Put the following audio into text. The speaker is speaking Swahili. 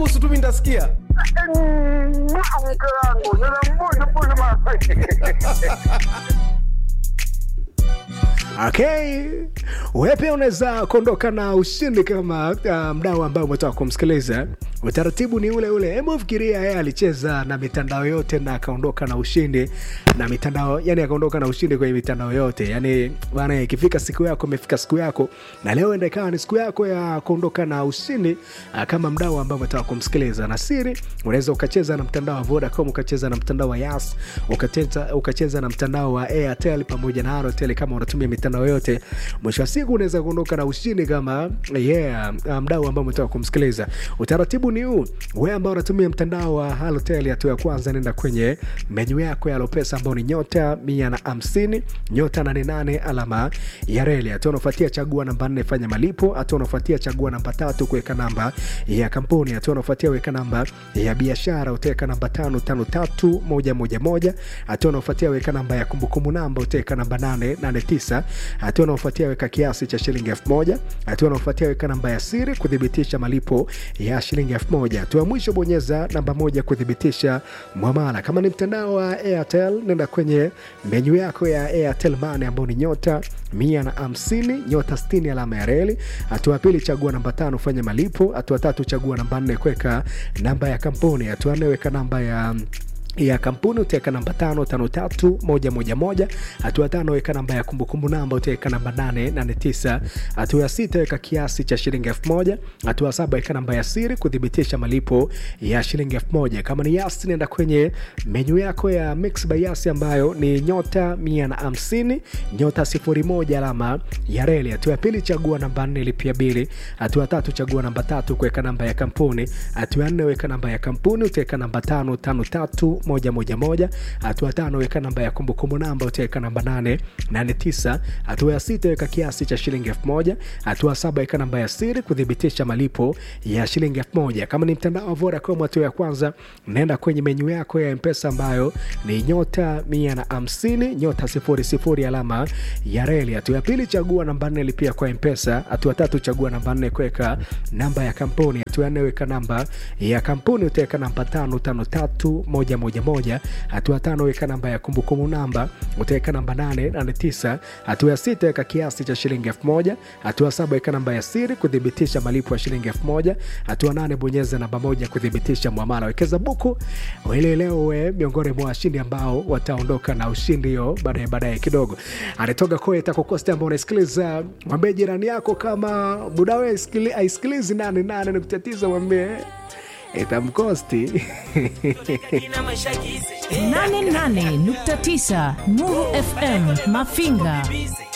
busu tu mi nitasikia mke wangu ninambusubusu mama Okay, wewe pia unaweza kuondoka na ushindi kama uh, mdau ambaye umetoka kumsikiliza. Utaratibu ni ule ule. Hebu fikiria, yeye alicheza na mitandao yote na akaondoka na ushindi na mitandao, yani akaondoka na ushindi kwenye mitandao yote. Yani bana, ikifika siku yako, imefika siku yako, na leo enda ikawa ni siku yako ya kuondoka na ushindi uh, kama mdau ambaye umetoka kumsikiliza. Na siri, unaweza ukacheza na mtandao wa Vodacom, ukacheza na mtandao wa Yas, ukacheza, ukacheza na mtandao wa Airtel pamoja na Airtel kama unatumia mitandao yote. Mwisho wa siku unaweza kuondoka na ushindi kama yeah, mdau ambao umetoka kumsikiliza. Utaratibu ni huu, wewe ambao unatumia mtandao wa Halotel, hatua ya kwanza, nenda kwenye menyu yako ya Lopesa ambao ni nyota mia na hamsini nyota nane nane alama ya reli. Hatua unafuatia chagua namba nne, fanya malipo. Hatua unafuatia chagua namba tatu, kuweka namba ya kampuni. Hatua unafuatia weka namba ya biashara, utaweka namba tano tano tatu moja moja moja. Hatua unafuatia weka namba ya kumbukumbu namba, utaweka namba nane nane tisa. Hatua unaofuatia weka kiasi cha shilingi elfu moja. Hatua unaofuatia weka namba ya siri kuthibitisha malipo ya shilingi elfu moja. Hatua ya mwisho bonyeza namba moja kuthibitisha mwamala. Kama ni mtandao wa Airtel, nenda kwenye menyu yako ya Airtel Money ambao ni nyota mia na hamsini nyota sitini alama ya reli. Hatua ya pili chagua namba tano fanya malipo. Hatua tatu chagua namba nne kuweka namba ya kampuni. Hatua nne weka namba ya ya kampuni utaweka namba tano tano tatu moja moja moja. Hatua tano weka namba ya kumbukumbu namba utaweka namba nane nane tisa. Hatua ya sita weka kiasi cha shilingi elfu moja. Hatua saba weka namba ya siri kuthibitisha malipo ya shilingi elfu moja. Kama ni Yas, nenda kwenye menyu yako ya Mix by Yas ambayo ni nyota mia na hamsini nyota sifuri moja alama ya reli. Hatua ya pili chagua namba nne lipia bili. Hatua tatu chagua namba tatu kuweka namba ya kampuni. Hatua ya nne weka namba ya kampuni utaweka namba tano tano tatu moja moja moja. Hatua tano weka namba ya kumbukumbu namba utaweka namba nane nane tisa. Hatua ya sita weka kiasi cha shilingi elfu moja. Hatua saba weka namba ya siri kuthibitisha malipo ya shilingi elfu moja. Kama ni mtandao wa Vodacom, hatua ya kwanza naenda kwenye menyu yako ya Mpesa ambayo ni nyota mia na hamsini nyota sifuri sifuri alama ya reli. Hatua ya pili chagua namba nne lipia kwa Mpesa. Hatua tatu chagua namba nne kuweka namba ya kampuni. Hatua ya nne weka namba ya kampuni utaweka namba tano tano tatu moja moja moja. Hatua tano weka namba ya kumbukumbu namba utaweka namba nane nane tisa. Hatua ya sita weka kiasi cha shilingi elfu moja. Hatua saba weka namba ya siri kuthibitisha malipo ya shilingi elfu moja. Hatua nane bonyeza namba moja kuthibitisha mwamala. Wekeza buku ili leo we miongoni mwa washindi ambao wataondoka na ushindi hiyo baadaye baadaye kidogo. Anatoka Koeta Kokoste ambao unasikiliza, mwambie jirani yako kama muda we aisikilizi nane nane nukta tisa mwambie itamkosti 88.9 Nuru FM Mafinga